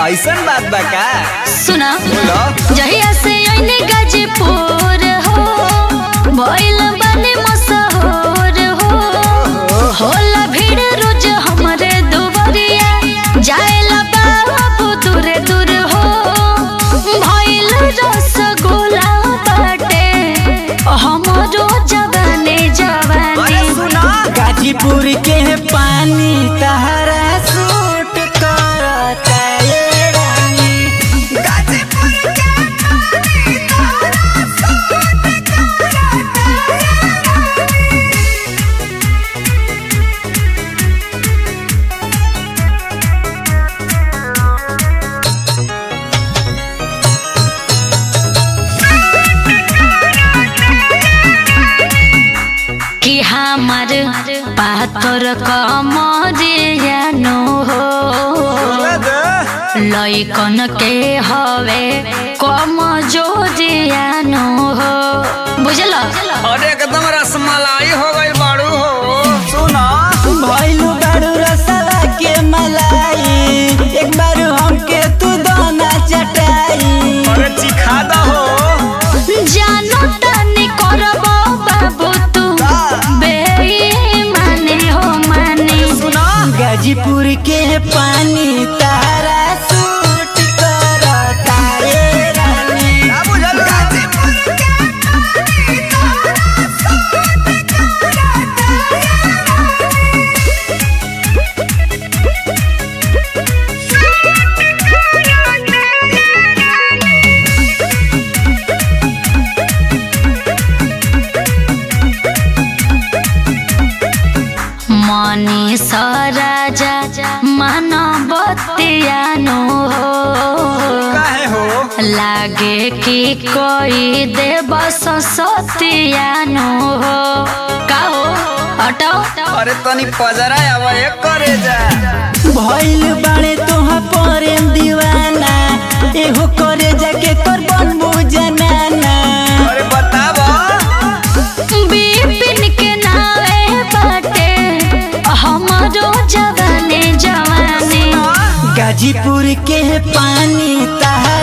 ऐसन बात बा का सुना बोलो जहिया से आइने गाजीपुर हो भइल बने मशहूर हो होला भीड़ रोज हमरे दुवरिया जाएला बाबू दूरे दूर हो भइल रसगुल्ला बाटे हमरो जवाने अरे जवानी सुना गाजीपुर के पानी तहरा सूट करता ये रानी कि हमार पातर कमरिया नो हो लइकन के हवे कम जोरियानो हो बुझल अरे एकदम रसमलाई हो गई बाड़ू हो सुना भइलू बारू रसवा के मलाई एक बार हमके तू दाना चटाई अरे चिखा दा हो जानो तनी करब बाबू तू बेईमानी हो मानी सुना गाजीपुर के पानी तारा सूट करता ये रानी का बुझल मनी सराजा मानवतियानो हो काहे हो लागे कि कोई देव सतियानो हो का हो हटाओ अरे तनी पजरा अब एक करे जा भइल बाड़े तोहा प्रेम दीवाना एहो करे जाके कर बनबू जनाना अरे बताब बिपिन के नावे बाटे हमरो जवाने जवाने गाजीपुर के पानी तहरा